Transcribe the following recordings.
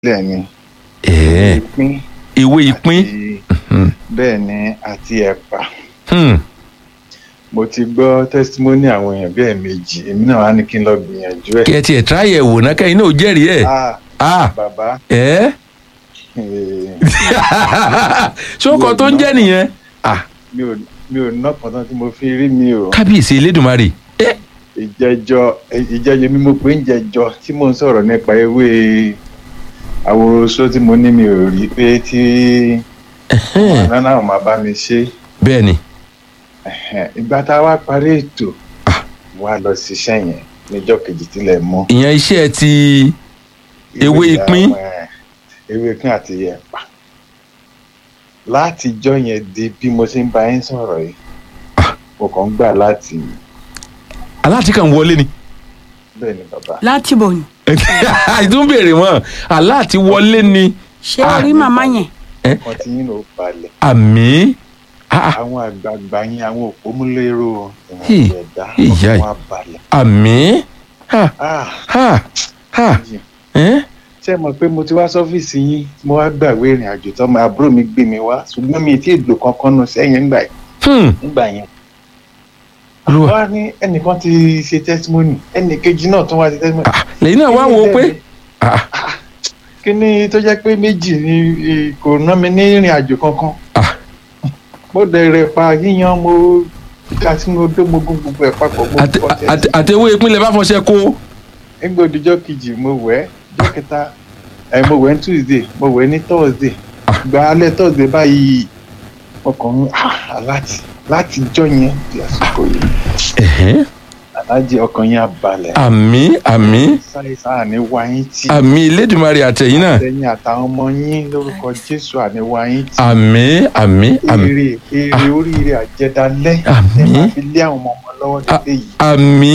sílẹ̀ ni ẹ̀ẹ́ ìpín ewé ìpín àti bẹ́ẹ̀ ni àti ẹ̀pà Hmm. mo ti gbọ́ testimony àwọn èèyàn bíi ẹ̀ẹ̀mejì èmi náà wá ní kí n lọ gbìyànjú ẹ̀ kí ẹ tiẹ̀ tíráyẹ̀ wò náà kẹ́yìn náà ò jẹ́rìí ẹ̀ ah ah bàbá ẹ̀ eh, ṣókọ tó ń jẹ́ nìyẹn ah mi ò mi ò ná pọ̀tán tí mo fi rí mi o kábíyèsí elédùnmarè ẹ̀ ìjẹjọ ìjẹjọ mi mo pé ń jẹjọ tí mò ń sọ̀rọ̀ nípa ewé àwòrán tí mo ní mi ò rí pé tí ọ̀nà náà máa bá mi ṣe bẹ́ẹ̀ ni Ẹ̀hẹ̀n, ìgbà tá a wá parí ètò wá lọ ṣiṣẹ́ yẹn níjọ́ kejì tilẹ̀ mọ́ ìyẹn iṣẹ́ ti Ewé ìpín? àwọn, ẹ̀, ewé ìpín àti ẹ̀pà látijọ́ yẹn di bí mo ṣe ń bá yín sọ̀rọ̀ yìí mo kàn ń gbà láti aláàtí kan wọlé ni bẹ́ẹ̀ ni bàbá láti bò ní. ìtún béèrè wọn aláàtí wọlé ni ṣé Ah. o rí màmá yẹn. kan tí yín ló balẹ̀ àmì ah, àwọn àgbààgbà yín àwọn òpómúlérò Hì, ìwọ̀n ẹ̀dá ìyá ọkàn yìí. wa balẹ̀ àmì ha ah ha ha yìí. ẹ̀ ṣé ẹ mọ̀ pé mo ti wá sọ́fíìsì yín mo wá gbàgbé ìrìn àjò tọ́mọ àbúrò mi gbé mi wá ṣùgbọ́n mi ì tí ì lò kankan nù sẹ́yìn nígbà yẹn hmm nígbà yẹn. olúwa wá ní ẹnìkan ti ṣe testimony ẹnì kejì náà tún wá ṣe testimony. ah lẹ́yìn náà wá wo pé ah kí ni tó jẹ́ pé méjì ni eh, kò ná mi ní ìrìn àjò kankan. ah mo dẹ̀rẹ̀ pa yíyan mo ká tí mo dó mo gún gbogbo ẹ̀ papọ̀ mo àti- kọ́ tẹ̀sí. àti- àtẹwé ìpínlẹ̀ bá fọṣẹ kó nígbà òdìjọ́ kejì mo wẹ̀ jọ́ kẹta ẹ̀ mo wẹ̀ ní tuesday mo wẹ̀ ní thursday gba alẹ́ thursday báyìí ọkàn mi ah láti láti jọ́ yẹn di àsìkò yìí ẹ̀hẹ́n alájẹ ọkàn yẹn á balẹ̀ àmì àmì sáyé sáà ní wáyé tí àmì elédùnmarè àtẹ̀yìn náà àtẹ̀yìn àtàwọn ọmọ yín lórúkọ jésù àní wáyé tí àmì àmì àmì èrè èrè oríire àjẹdálẹ́ ẹ Àmín. máa fi lé àwọn ọmọ lọ́wọ́ dédé yìí àmì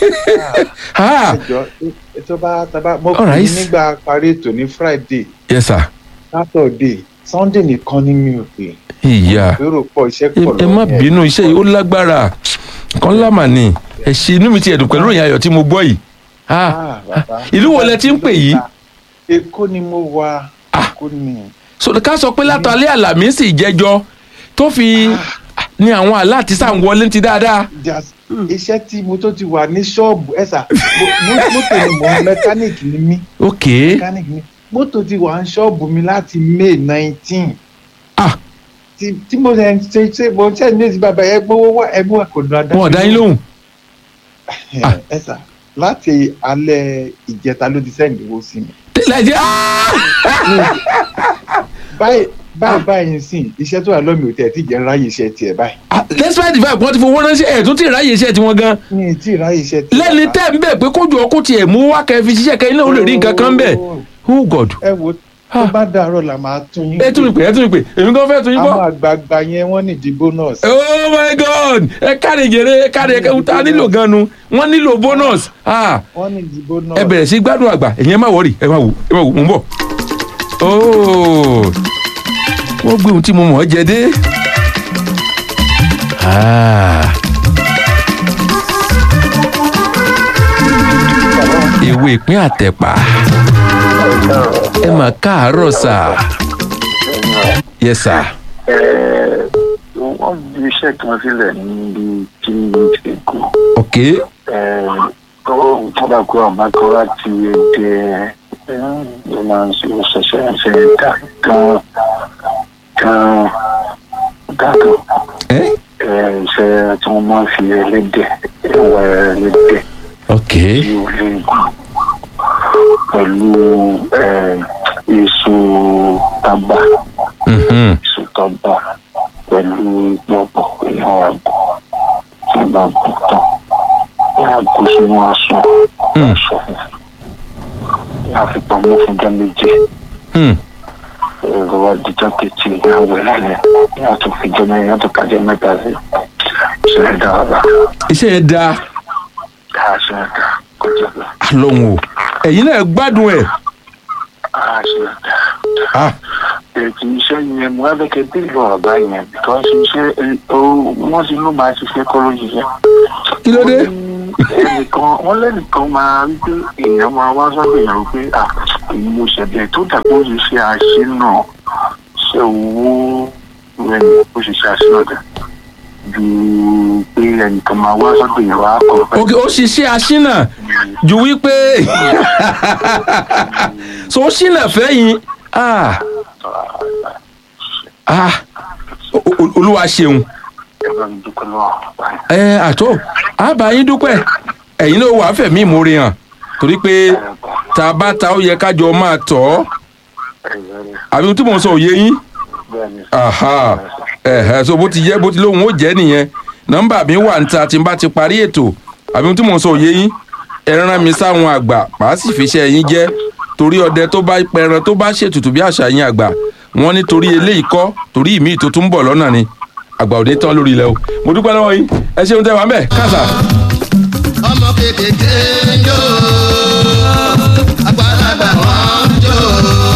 ha ẹjọ́ ètò bá tábà mo All kù right. nígbà parí ètò ní friday yes sir saturday sunday nìkan ni mi ò pè ìyá èrò pọ̀ iṣẹ́ ẹ pọ̀ ẹ má yẹn. bínú iṣẹ́ yìí ó lágbára kan lámà ni ẹ ṣe inú mi ti ẹ̀dùn pẹ̀lú ìròyìn ayọ̀ tí mo gbọ́ yìí ah Ah, bàbá. ìlú wo lẹ ti ń pè yìí? èkó ni mo wà Ah. èkó ni so ká sọ pé látàlẹ́ àlàmísì ìjẹ́jọ́ tó fi ní àwọn aláàtí sàn wọlé ti dáadáa Just- iṣẹ́ tí mo tó ti wà ní ṣọ́ọ̀bù ẹ̀sà mọ́tò ni mò ń mẹkáníìkì ni mí ok mẹkáníìkì ni mọ́tò ti wà ní ṣọ́ọ̀bù mi láti may nineteen ah tí tí mo ṣe ṣe ṣe mo ṣe ní èsì bàbá ẹ gbowó wá ẹ gbowó kò dùn wọn ò dá yín lóhùn Ah. ẹ̀sà láti alẹ́ ìjẹta ló ti sẹ́ǹdì owó sí mi. tẹ́lẹ̀ jẹ́ ah báyìí báyìí báyìí sìn iṣẹ́ tó wà lọ́mì ò tẹ̀ tí jẹ́ ráyè iṣẹ́ tiẹ̀ báyìí. Ah, despite the fact wọ́n ti fowó ránṣẹ́ ẹ̀ tó ti ráyè iṣẹ́ tiwọn gan mi ì tí ì ráyè iṣẹ́ tiẹ̀. lẹ́ni bàbá. tẹ́ ń bẹ̀ pé kójú ọkùn tiẹ̀ mú wá kẹ́ fi ṣiṣẹ́ kẹ́ iná ó lè rí nǹkan kan bẹ̀ oh god ẹ wo tó Ah. bá dàárọ̀ là máa tún yín. ẹ tún mi pè ẹ tún mi pè èmi gan fẹ́ tún yín àwọn kọ́ àgbààgbà yẹn wọ́n ní di bonus. oh my god ẹ káre jèrè ẹ káre ẹ ta nílò gan nu wọ́n nílò bonus ah wọ́n ní di bonus. ẹ bẹ̀rẹ̀ sí gbádùn àgbà ẹ̀yin ẹ má wọ̀rì ẹ má wò ẹ má wò mò ń bọ̀ ooo wọ́n gbé ohun tí mo mọ̀ ọ́ jẹ dé. Ah. ewé ìpín àtẹ̀pà ẹ mà káàárọ̀ sà yes sà wọ́n fi iṣẹ́ kan sílẹ̀ níbi tí èkó ok tọ́ba kó àbákọ́ láti èdè ló máa ń ṣe ṣẹ̀ṣẹ̀ ṣe dá kan kan dákan ẹ ṣe tí wọ́n máa ń fi ẹlẹ́dẹ̀ ẹwà ẹlẹ́dẹ̀ ok tí ó lè gùn pẹ̀lú èso tábà mhm, èso tábà pẹ̀lú pọ̀pọ̀ èèyàn àgọ́ tí bá gùn tán wọ́n á kó sínú aṣọ Hmm. aṣọ funfun wọ́n á fi pamọ́ fún ọjọ́ méje hmm, ẹ̀rọ àdìjọ́ kejì ìyàwó lálẹ́ wọ́n á tún fi jẹ́ mẹ́rin wọ́n á tún kájẹ́ mẹ́ta sí ṣe é dáadáa iṣẹ́ yẹn dáa dáa ṣe é dáa kọjá lọ lọ́hùn o ẹ̀yin náà gbádùn ẹ̀ dáa ṣe é dáa. ah ètò iṣẹ́ yẹn mo wá kẹ́ bí ìlú ọ̀gá yẹn because iṣẹ́ wọ́n ti ló máa ṣiṣẹ́ kọ́ ló ṣiṣẹ́. kí ló dé. ẹnìkan wọ́n lẹ́nìkan máa rí pé èèyàn máa wá sọ́dọ̀ èèyàn pé à èyí ló ṣẹlẹ̀ tó dàgbà ó ṣe ṣe àṣínà ṣe owó rẹ̀ ní ó ṣe ṣe àṣínà dẹ̀ ju pé ẹnìkan máa wá sọ́dọ̀ yẹn wá kọ́ fẹ́. ok ó ṣiṣẹ́ aṣínà ju wípé so ó ṣínà fẹ́yìn ah ah o- o- olúwa ṣeun ẹ bá mi dúpẹ́ lọ́wọ́ báyìí. ẹ àtó àbá yín dúpẹ́ ẹ̀yin náà wàá fẹ̀mí ìmoore hàn torí pé tá a bá ta ó yẹ kájọ máa tọ̀ ọ́ àbí ohun tí mò ń sọ òye yín bẹ́ẹ̀ni aha ẹ̀hẹ́ so bó ti jẹ́ bó ti lóhùn ó jẹ́ nìyẹn nọ́mbà mi wà níta tí n bá ti parí ètò àbí ohun tí mò ń sọ òye yín ẹ rán mi sáwọn àgbà màá sì fi iṣẹ́ yín jẹ́ torí ọdẹ tó bá pẹran tó bá ṣètùtù bí àṣà yín àgbà wọ́n ní torí eléyìí kọ́ torí ìmíì tó tún ń bọ̀ lọ́nà ni àgbà òde tán lórí ilẹ̀ o mo dúpẹ́ lọ́wọ́ yín ẹ ṣeun tẹ́ wà ń bẹ̀ káàsà. ọmọ kékeré ń jó àgbàlagbà wọn ń jó.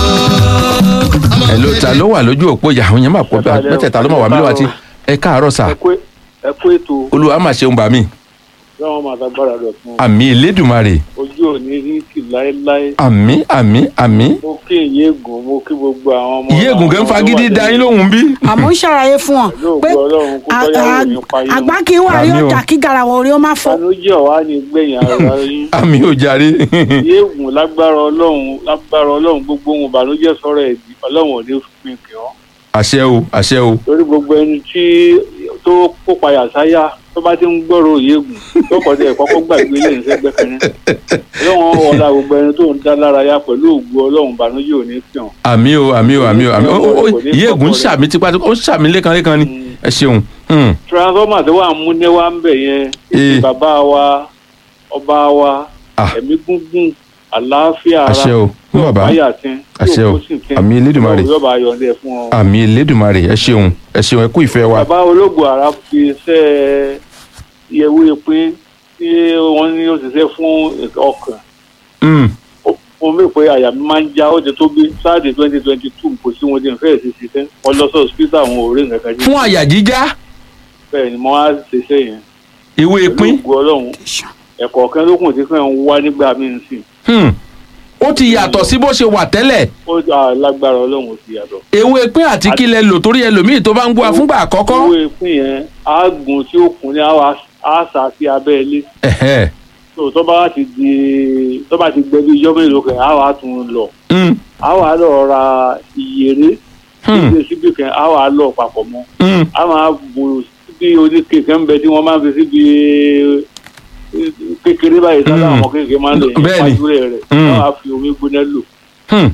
ọmọ ẹ ló ta ló wà lójú òpó ìyá àwọn yẹn máa pọ̀ bẹ́ẹ̀ mẹ́tẹ̀ẹ̀ta ló máa wà mí lọ́wọ́ àti ẹ káàárọ̀ sà ẹ kú ẹ kú ètò olúwa máa ṣeun bà mí lọ́wọ́ máa dágbára rẹ̀ fún àmì elédùnmarè ojú òní rí kì láéláé àmì àmì àmì mo kí ìyéègùn mo kí gbogbo àwọn ọmọ ìyé ègùn kẹ́ ń fagídí da yín lóhùn bí. àmọ́ ń ṣàlàyé fún wọn Lóògùn pé Ọlọ́run kó a- bọ́yá a- òní pa yín. àgbá kì í wà rí Àmì o. ọjà kí garawa orí ó má fọ. ìbànújẹ́ ọ̀wá ni gbẹ̀yìn ara yín àmì ò jàre. ìyéègùn lágbára ọlọ́run lágbára ọlọ́run gbogbo ohun ìbànújẹ́ sọ̀rọ̀ ẹ̀dí ọlọ́run ò ní pin kì ọ́ àṣẹ o àṣẹ o torí gbogbo ẹni tí tó kópa yàsáyà tó bá ti ń gbọ́rọ̀ ìyéègùn tó kọ́ tẹ̀ kọ́kọ́ gbàgbé lè ń sẹ́gbẹ́ kan náà ọlọ́run ọ̀la gbogbo ẹni tó ń dá lárayá pẹ̀lú ògùn ọlọ́run ìbànújẹ́ ò ní pin ọ́ àmì o àmì o àmì o àmì o o- o- Kò ní ìyé ègùn ń kọ́kọ́ ṣàmì tipa ó ń ṣàmì lẹ́kanlẹ́kan ni ẹ ṣeun. Hmm. transformer tó wà ń múné wá ń bẹ̀ yẹn Eh. bàbá wa ọba wa Ah. ẹ̀mí gúngún àlàáfíà ara àṣẹ o fún bàbá báyà tí Àṣẹ o. Àmì Elédùmarè. yóò bá yọ̀ǹde fún ọ. àmì elédùnmarè ẹ ṣeun ẹ ṣeun ẹ kú ìfẹ́ wa. bàbá ológun ara fi iṣẹ́ ìyẹ̀wò ìpín tí wọ́n ní ó ṣiṣẹ́ fún ọkàn Hmm. Ó- mo mọ̀ pé àyà mi máa ń já ó ti tó bí sáàdì twenty twenty two kò sí wọn tí n fẹ́ẹ̀ sí ṣiṣẹ́ wọ́n lọ sí hospital àwọn òórè nǹkan kan fún àyà jíjá bẹ́ẹ̀ ni mo á ṣiṣẹ́ yẹn ìwé ìpín ológun ọlọ́run ẹ̀kọ́ kan ló kùn tí fẹ́ ń wá nígbà míì sí Hmm. ó ti yàtọ̀ sí bó ṣe wà tẹ́lẹ̀ ó dá lágbára ọlọ́run ti yàtọ̀. ewé ìpín àti kílẹ̀ lò torí ẹlòmíì tó bá ń gbọ́ wa fúngbà àkọ́kọ́. owó ìpín yẹn àágùn tí ó kún ní àwa àṣà sí abẹ́ ilé Ẹ̀hẹ́. tó tó bá ti di tó bá ti gbẹ bí ijọ́ mélòó kan àwa tún lọ Hmm. àwa lọ ra ìyèrè Hmm. síbi síbi kan àwa lọ papọ̀ mọ́ Hmm. a máa bò síbi oníke kan ń bẹ tí wọ́n máa ń fi síbi eh, kékeré báyìí sábà Mm. àwọn kékeré máa ń lè yẹn Bẹ́ẹ̀ni. pàjùrẹ̀ rẹ̀ Mm. wọ́n á fi omi gbóná lò Hmm.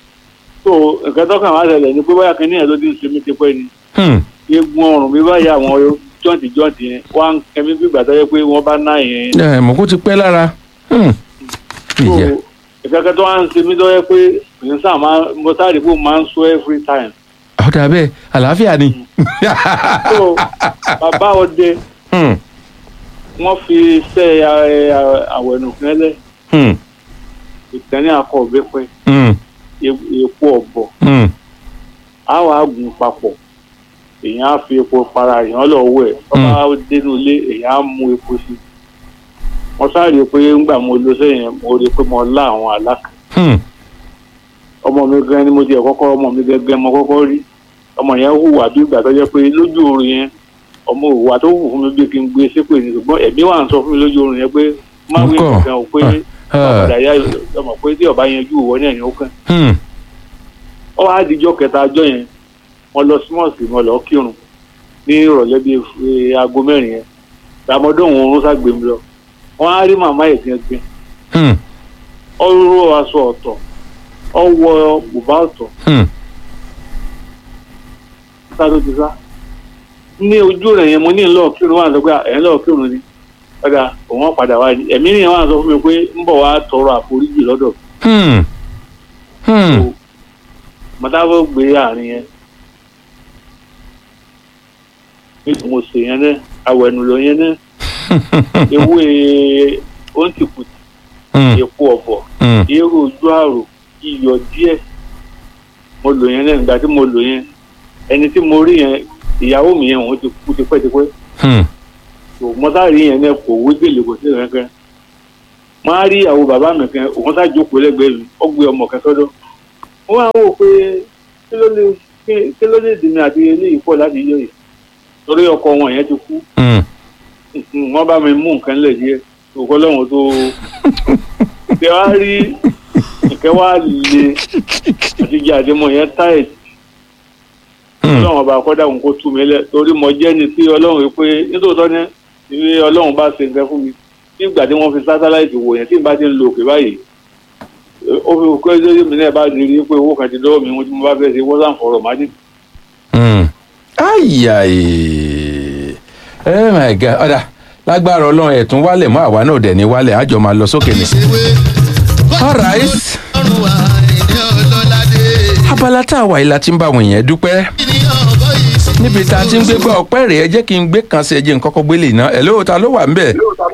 tó nǹkan tó kàn wá ṣẹlẹ̀ ni pé báyà kínní yẹn ló ti ń ṣe mí ti pẹ́ ni Hmm. eegun ọrùn mi báyìí àwọn jọ́ǹtì jọ́ǹtì yẹn wá ń kẹ́mi bí ìgbà tó yẹ pé wọ́n bá ná yẹn ẹ mọ̀ kó ti pẹ́ lára. Hmm. tó Ìyá. ìkẹ́kẹ́ tó wá ń ṣe mí tó yẹ pé èyí sáà máa mo sáré pé mo máa ń sọ every time ọ̀dà bẹ́ẹ̀ àlàáfíà ni. tó bàbá ọdẹ Hmm. wọ́n fi iṣẹ́ àwẹ̀nù kẹ́lẹ́ Hmm. ìkànnì akọ òbẹ́pẹ́ Hmm. epo ọ̀bọ̀ Hmm. á wàá gùn papọ̀ èèyàn á fi epo para èèyàn lọ wẹ̀ ọba dénú ilé èèyàn á mú epo sí mo sáré pé ńgbà mo lo sẹ́yìn mo rí i pé mo lá àwọn àlákà Hmm. ọmọ mi gan ni mo tiẹ̀ kọ́kọ́ ọmọ mi gẹ́gẹ́ mo kọ́kọ́ rí ọmọ yẹn hùwà bí ìgbà tó jẹ́ pé lójú oorun yẹn ọmọ òwà tó wù fún mi bí kí n gbé sépè ní ṣùgbọ́n ẹ̀mí wà ń sọ fún mi lójú oorun yẹn pé má wí Ńkọ́? nǹkan ò pé Ah. ọ̀padà yá ọmọ pé tí ọba yẹn ju ìwọ náà ni ó kàn Hmm. ọ wá dijọ́ kẹta ọjọ́ yẹn wọ́n lọ sí mọ́ọ̀sì wọn lọ kírun ní ìrọ̀lẹ́ bíi eh, aago mẹ́rin yẹn ramadan oorun ságbé mi lọ wọ́n á rí màmá yẹn gbẹngbẹ Hmm. ọ ró aṣọ ọ̀tọ̀ ọ wọ bùbá ọ̀tọ̀ Hmm. sá ló ti sá ní ojú rẹ̀ yẹn mo ní lọ́ọ̀ kírun wà sọ pé ẹ̀ ń lọ́ọ̀ kírun ni padà òun padà wá ní ẹ̀mí nìyẹn wà sọ fún mi pé ń bọ̀ wá tọrọ àforíjì lọ́dọ̀ Hmm. Hmm. mọ̀tàbọ̀ gbé àárín yẹn bí mo ṣe yẹn náà awẹnulọ yẹn náà ewé ontìkùtì Hmm. epo ọ̀bọ̀ Hmm. eérò ojú àrò iyọ̀ díẹ̀ mo lò yẹn náà nígbà tí mo lò yẹn ẹni tí mo rí yẹn ìyàwó mi yẹn òun ti kú tipẹ́tipẹ́ Hmm. tó mọ́tàrí yẹn náà kò wí gèlè kò sí kankan wọ́n á rí ìyàwó bàbá mi kan òun sá jókòó lẹ́gbẹ̀ẹ́ mi ó gbé ọmọ kan sọ́dọ̀ wọ́n á wò pé kí ló lè kí- kí ló lè dèmi àti eléyìí pọ̀ láti yọ yìí torí ọkọ wọn yẹn ti kú Mm. Mhm, wọ́n bá mi mú nǹkan lẹ̀ díẹ̀ òkú ọlọ́run tó ṣe wá rí ìkẹ́ wá le àti jẹ́ àdémọ̀ yẹn táyẹ̀ Mm. ọlọ́run ọba akọ́dà òun kó tú mi lẹ̀ torí mo jẹ́ ni tí ọlọ́run rí pé nítòótọ́ ní ìwé ọlọ́run bá ṣe nǹkan fún mi tí ìgbà tí wọ́n fi sátáláìtì wò yẹn tí n bá ti ń lo òkè báyìí ó fi kọ́ ẹjọ́ mi náà bá di rí pé owó kan ti dọ́wọ́ mi wọ́n tí mo bá fẹ́ ṣe wọ́n sàn fọ̀rọ̀ má dé. Mm. ayayi oh my god ọ̀dà lágbára ọlọ́run ẹ̀tún wálẹ̀ mọ́ àwa náà dẹ̀ ní wálẹ̀ àjọ máa lọ sókè ní. ìṣèwé all right ọrùn wa ìdí ọlọ́ládé abala tá a wà yìí la ti ń bá àwọn èèyàn dúpẹ́ kí ni ọ̀bọ yìí sí. níbi tá a ti ń gbé gbọ́ ọpẹ́ rẹ̀ ẹ jẹ́ kí n gbé kan sí ẹ jẹ́ n kọ́kọ́ gbélé iná ẹ̀ lóò ta ló wà ń bẹ̀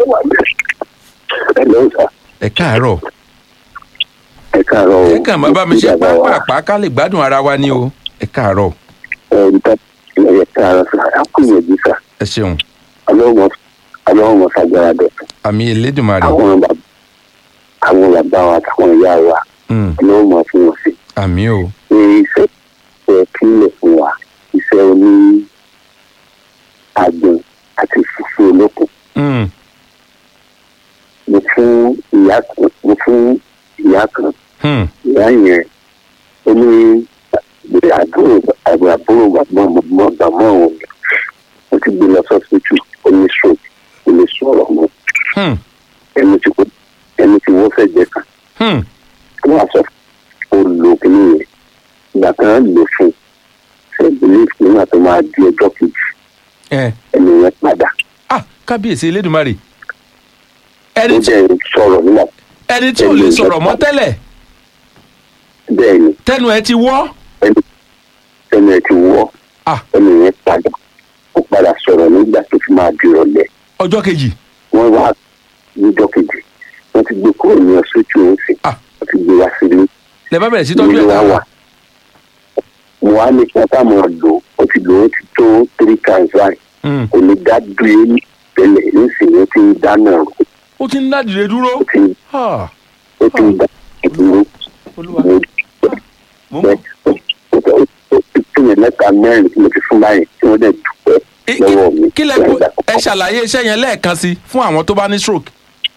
Hello, sir. ẹ káàárọ̀ ẹ káàárọ̀ o. ẹ kàn máa bá mi ṣe pápá ká lè gbádùn ara wa ní o ẹ káàárọ̀ ẹ nta ẹ káàárọ̀ sà á kú ìyẹ̀jú sà ẹ ṣeun ọlọ́wọ́ ọlọ́wọ́ sàgbára dẹ̀ àmì elédùnmarè àwọn bàbá àwọn bàbá wa àtàwọn ìyá wa Mm, ọlọ́wọ́ mọ̀ fún wọn sí àmì o pé iṣẹ́ ẹ kílẹ̀ fún wa iṣẹ́ oní àgbọn àti fùfú olókùn Mm, mo fún ìyá kan mo fún ìyá kan hmm, ìyá yẹn ó ní àbúrò àbúrò àbúrò bàbá ọmọ bàbá òun ó ti gbé lọ sọ́sítù ó ní stroke ó lè sọ̀rọ̀ mọ́ hmm, ẹni tí kò ẹni tí wọ́n fẹ́ jẹ kan hmm. wọ́n á sọ ó lo kìíní yẹn ìgbà kan lò fún ṣe belief nígbà tó máa di ọjọ́ kejì ẹ ẹni yẹn padà ah kábíyèsí elédùnmarè ó ẹni tí dẹ̀ sọ̀rọ̀ nígbà ẹni tí ò lè sọ̀rọ̀ mọ́ tẹ́lẹ̀ bẹ́ẹ̀ ni tẹnu ẹ ti wọ́ ẹni ẹni ẹ ti wọ́ ah ẹni yẹn padà ó padà sọ̀rọ̀ nígbà tó fi máa di ìrọ̀lẹ́ ọjọ́ kejì wọ́n wá níjọ́ kejì wọ́n ti gbé kúrò ní ọ̀ṣọ́jú òun sí Ah. wọ́n ti gbé wá sílé lẹ bá bẹ̀rẹ̀ sí tọ́jú nílé ẹ̀ wá táwọn wà. mo wá ní kí wọ́n tá mọ̀ lò ó ti lò ó ti tó three times báyìí Mm, kò ní dá dúró ní tẹ́lẹ̀ nísìnyí ó ti ń dáná rò ó ti ń dádìrẹ dúró ó ti ń Ah, ó ti ń dá dúró olúwa mo mo ń pẹ́ bọ̀. ó tó ó ti tún yẹn mẹ́ta mẹ́rin tí mo ti fún báyìí tí wọ́n dẹ̀ dúpẹ́ Kí- lọ́wọ́ mi. kí- kí lẹ kó ẹ ṣàlàyé iṣẹ́ yẹn lẹ́ẹ̀kan sí fún àwọn tó bá ní stroke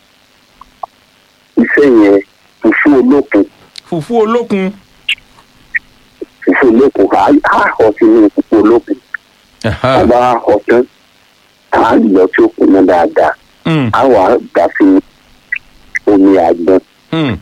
iṣẹ́ yẹn fùfú olókun fùfú olókun fùfú olókun á á họ sínú fùfú olókun Ẹ̀hán, a bá họ tán á lọ tí ó kùnà dáadáa mm, á wà á dà sí omi àgbọn mm,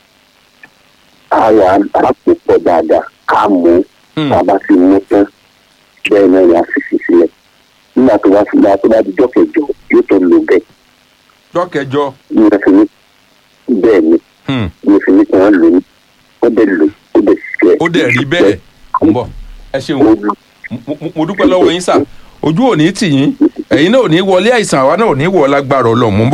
á wà á á pò pọ̀ dáadáa ká mú mm. tá a bá ti mú tán bẹ́ẹ̀ náà ni a sì fi sílẹ̀ nígbà tó bá fi bá tó bá di jọ́kẹ̀jọ yóò tó lò bẹ́ẹ̀ jọ́kẹjọ ní ẹ fi ní bẹ́ẹ̀ ni mm, ní ẹ fi ní kí wọ́n lò ní ó dẹ̀ lò ó dẹ̀ ṣiṣẹ́ ó dẹ̀ rí bẹ́ẹ̀ ń bọ̀ ẹ ṣeun ó lò Mo- mo- mo dúpẹ́ lọ́wọ́ yín sà ojú ò ní tì yín ẹ̀yin náà ò ní wọlé àìsàn àwa náà ò ní wọ̀ lágbára ọlọ́run mú bọ̀.